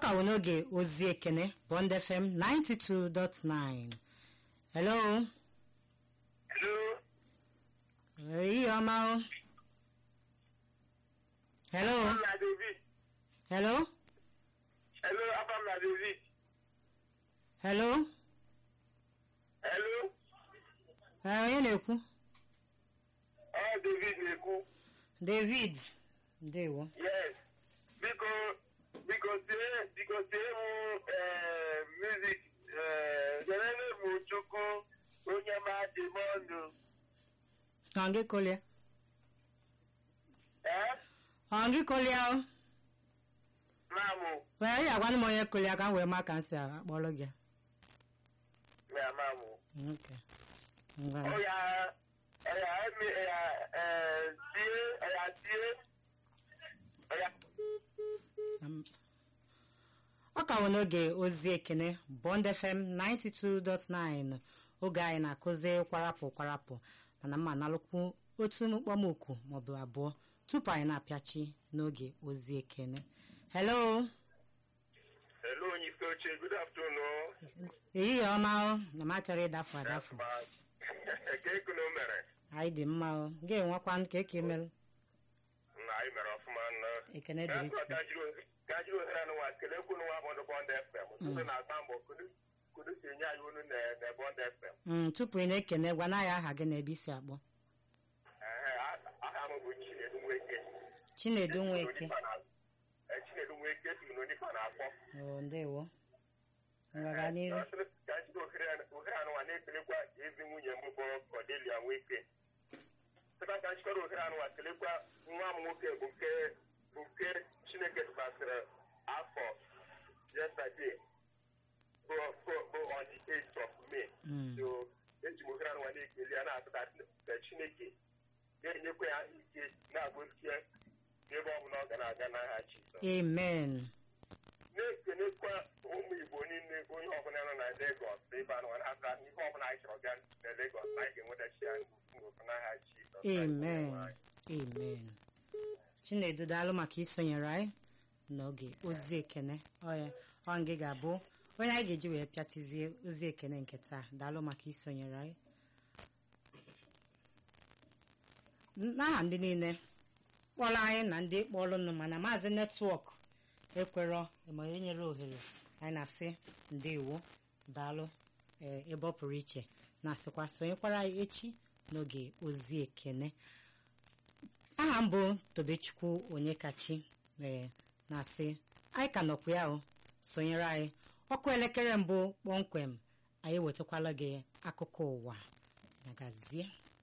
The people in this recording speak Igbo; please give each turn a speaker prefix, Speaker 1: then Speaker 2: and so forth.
Speaker 1: ka wụ n'oge ozi ekene bond fm 92.9 hello
Speaker 2: Hello.
Speaker 1: ehihie ọma o hello
Speaker 2: Abam na David.
Speaker 1: hello
Speaker 2: Hello, Abam na David.
Speaker 1: hello
Speaker 2: Hello.
Speaker 1: ee onye na-ekwu
Speaker 2: Ọ David na-ekwu.
Speaker 1: david ndewo
Speaker 2: Yes. Biko biko tie biko tie mụ eh, music eh, nyerere mụ Chukwu onye ma dị m ọnụ.
Speaker 1: ọ gị kolia
Speaker 2: Eh?
Speaker 1: ọ gị kolia o
Speaker 2: Mamụ.
Speaker 1: wee ya agwanụ m onye kolia ka m wee ma ka m si akpọrọ gị
Speaker 2: Ya mamụ.
Speaker 1: Okay. Ngwa.
Speaker 2: Ọya ọya emi ọya eh, tie ọya tie ọya
Speaker 1: Um, ọ ka wụ n'oge ozi ekene bond fm 92.9 oge anyị na-akụzi kwarapụ kwarapụ mana mma nalụkwu otu mkpọmoku maọbụ abụọ tupu anyị na-apịachi n'oge ozi ekene hello
Speaker 2: Hello, onye isi oche. Good afternoon.
Speaker 1: ehihie ọma o na m achọrọ ịdafu adafu
Speaker 2: Eke ekuno mere.
Speaker 1: anyị dị mma o ga-enwekwa ka eke merụ
Speaker 2: na anyị mere ọfụma nna
Speaker 1: ekene dịrị Chukwu.
Speaker 2: ka jiri ohere anụnwa kelekwu nwa bọndụ bọndụ fm ndị na-agba mbọ kudu kudu si enye anyị olu na na bọndụ fm
Speaker 1: Mm, tupu ị na-ekene gwa na ya aha gị na ebe isi akpọ
Speaker 2: Ehe, a- aha m bụ chinedu nweke
Speaker 1: chinedu nweke
Speaker 2: Eh, chinedu nweke si n'onifa na-akpọ
Speaker 1: o ndewo ngwaga n'iru
Speaker 2: Ọ sịrị ka anyị jiri ohere ohere anụnwa na-ekelekwa ezi nwunye m bụ Cordelia nweke sịba ka anyị jikọrọ ohere anụnwa kelekwa nwa m nwoke bụ nke bụ nke chineke tụbasịrị afọ yesterday bụ bụ- bụ on the 8th of May
Speaker 1: Mm.
Speaker 2: so eji m ohere anụnwa na-ekele ya na-asụta ka chineke ga-enyekwa ya ike na-agbochie n'ebe ọ bụla ọ ga na-aga n'aha Jizọs
Speaker 1: amen
Speaker 2: na-ekelekwa ụmụ igbo niile onye ọbụla nọ na Lagos ebe a nọ na-ata ihe ọbụla anyị chọrọ bịa na Lagos na anyị ga-enwetachi ya ngwụkọ n'aha Jizọs
Speaker 1: amen amen chinedu daalụ maka isonyere anyị n'oge ozi ekene ọya ọ gị ga-abụ onye anyị ga-eji wee pịachizie ozi ekene nke taa daalụ maka isonyere anyị n'aha ndị niile kpọrọ anyị na ndị kpọrọnụ mana maazị netwọk ekwerọ ma onye nyere ohere anyị na-asị ndewo daalụ ee, ebe ọ pụrụ iche na-asịkwa sonyekwara anyị echi n'oge ozi ekene aha m bụ tobechukwu onyekachi ee na-asị anyị ka nọkwa ya o sonyere anyị ọkụ elekere mbụ kpọmkwem anyị wetakwala gị akụkọ ụwa magazie